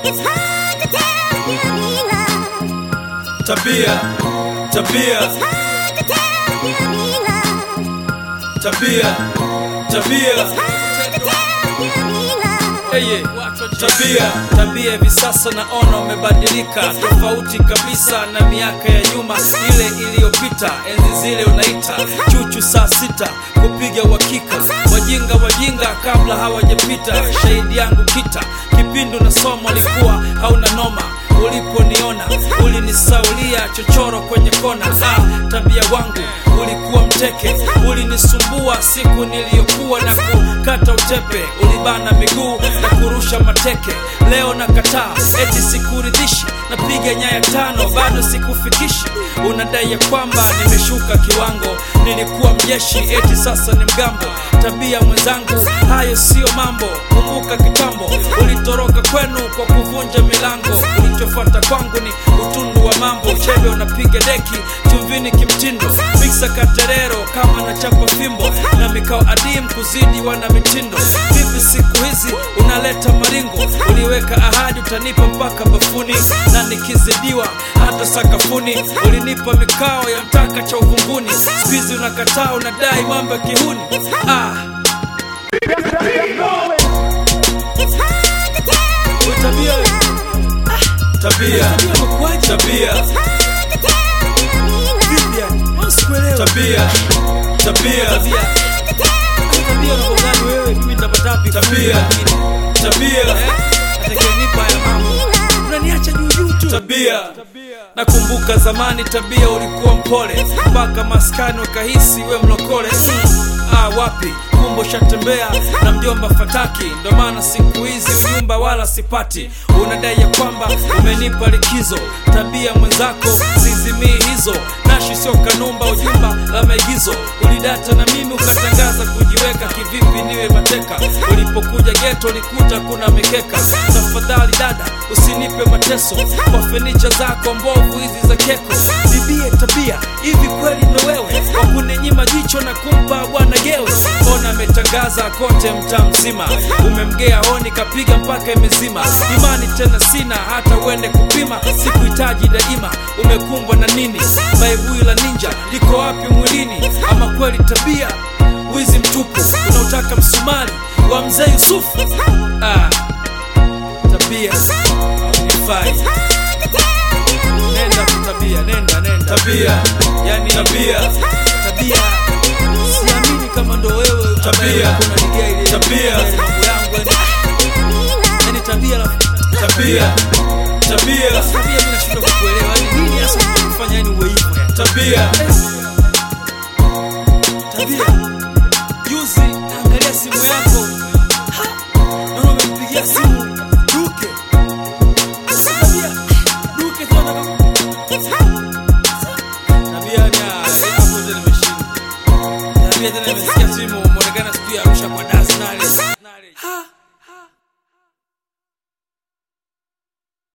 It's hard to tell you mean love. tabia tabia It's hard to tell you mean love. tabia tabia Hard to tell you mean love. Eye, tabia tabia hivi sasa naona umebadilika tofauti kabisa na miaka ya nyuma ile iliyopita enzi zile unaita chuchu saa sita kupiga uhakika wajinga wajinga kabla hawajapita shahidi yangu kita kipindi unasoma alikuwa hauna noma uliponiona ulinisaulia chochoro kwenye kona ah, tabia wangu ulikuwa mteke ulinisumbua siku niliyokuwa na kukata utepe ulibana miguu na kurusha mateke leo nakataa eti sikuridhishi napiga nyaya tano bado sikufikishi unadai ya kwamba nimeshuka kiwango nilikuwa mjeshi eti sasa ni mgambo tabia mwenzangu hayo siyo mambo kumbuka kitambo ulitoroka kwenu kwa kuvunja milango ulichofuata kwangu ni utundu wa mambo chebe unapiga deki chumvini kimtindo miksa katerero kama nachapa fimbo na mikao adim kuzidi wana mitindo vipi siku hizi unaleta maringo uliweka ahadi utanipa mpaka bafuni na nikizidiwa hata sakafuni ulinipa mikao ya mtaka cha uvunguni skuizi unakataa unadai mambo ya kihuni ah. It's hard to tell you Tabia. mean love. tabia tabia It's hard to tell you mean love. tabia tabia Hard to tell you tabia tabia mean love. tabia nakumbuka zamani tabia ulikuwa mpole mpaka maskani wakahisi we mlokole mm. ah, wapi kumbo shatembea na mjomba fataki ndo maana siku hizi unyumba wala sipati unadai ya kwamba umenipa likizo tabia mwenzako zizimii hizo nashi sio kanumba ujumba la maigizo ulidata na mimi ukatangaza kujiweka kivipi niwe mateka ulipokuja geto ulikuta kuna mikeka tafadhali dada usinipe mateso kwa fenicha zako mbovu hizi za keko bibie tabia hivi kweli ndo wewe wakuninyima jicho na kumpa bwana gewe ona ametangaza kote mtaa mzima umemgea honi kapiga mpaka imezima imani tena sina hata uende kupima sikuhitaji daima umekumbwa na nini baibui la ninja liko wapi mwilini ama kweli tabia wizi mtupu unaotaka msumari wa mzee yusufu ah, tabia haunifai nenda tu tabia nenda nenda tabia yani tabia tabia siamini kama ndo wewe Tabia. kunanigia ile Tabia. ile mambo yangu yani yani tabia la tabia tabia tabia mimi nashindwa kukuelewa yani nini hasa kufanya yani uwe hivyo yani tabia tabia juzi angalia simu yako Ha! naona umempigia simu duke Sasa tabia duke tu anataka tabia ni ah, hapo tena nimeshinda tabia tena nimesikia simu umeonekana sijui Arusha kwa Das nale ha